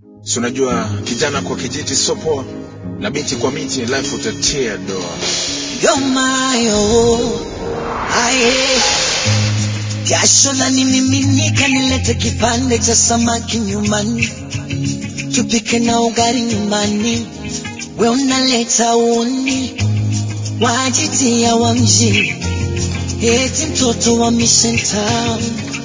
si unajua kijana kwa kijiti sio poa na binti kwa miti life utatia doa yomayo aye jasho la nimiminika nilete kipande cha samaki nyumbani tupike na ugari nyumbani we unaleta uni wajitia wa mjini eti mtoto wa Mission Town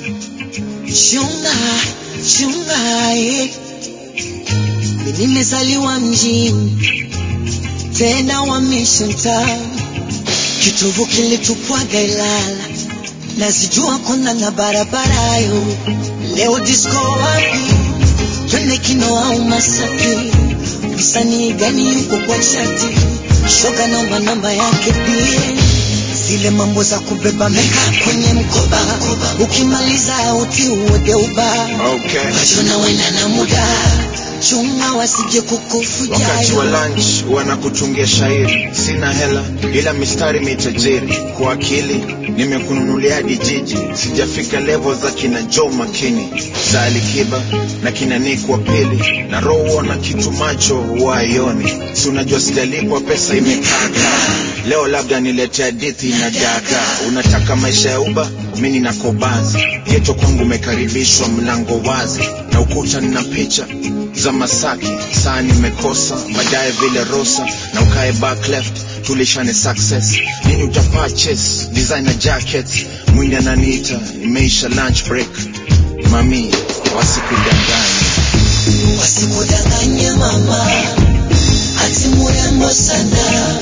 chunga chunga eh. Mimi nimezaliwa mjini tena wa Mission Town kitovu kilitupwaga Ilala nazijua kona na barabara yo leo disco wapi twende kino au Masaki msanii gani yuko kwa chati shoga namba namba yake pia zile mambo za kubeba meka kwenye mkoba ukimaliza uti uode uba okay. wachona wena na muda chunga wasije wakati wa kukufujayo lunch wanakutungia shairi sina hela ila mistari mitajiri kwa akili nimekununulia hadi jiji sijafika levo za kina jo makini za alikiba na kina Nick wa pili na roho na kitu macho waioni si unajua sijalipwa pesa imekaka leo labda nilete hadithi na daga unataka maisha ya uba mi nina kobazi geto kwangu umekaribishwa mlango wazi na ukuta nina picha za Masaki, saa nimekosa baadaye vile Rosa na ukae back left tulishane success nini uta purchase designer jackets mwindi ananiita imeisha lunch break mami wasikudanganya wasikudanganye mama ati murembo sana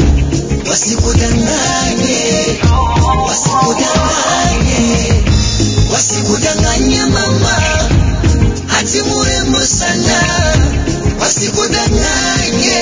wasikudanganye wasikudanganye wasikudanganye mama ati murembo sana wasikudanganye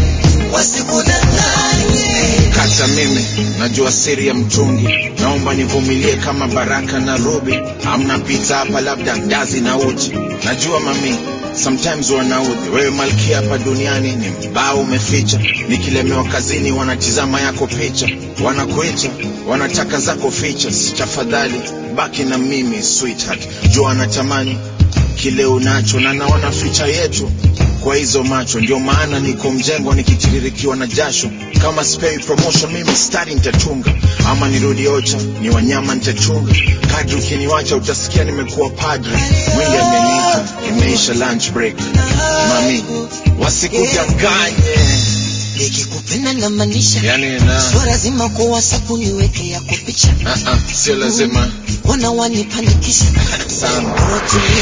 wasikudanganye kata mimi najua siri ya mtungi naomba nivumilie kama baraka na rubi amna pita hapa labda ndazi na uji najua mami sometimes wanaudhi wewe malkia hapa duniani ni mbao umeficha nikilemewa kazini wanatizama yako picha wanakuita wanataka zako features tafadhali baki na mimi sweetheart jua anatamani kile unacho na naona ficha yetu kwa hizo macho ndio maana niko mjengo nikitiririkiwa na jasho kama spei promotion mimi stari nitatunga ama nirudi ocha ni wanyama nitachunga kadri ukiniwacha utasikia nimekuwa padre mwingi ameniita imeisha lunch break mami wasikudanganye nikikupenda na maanisha yani na sio lazima kwa wasapu niweke yako picha uh -uh, sio lazima wana wanipanikisha sana rotulia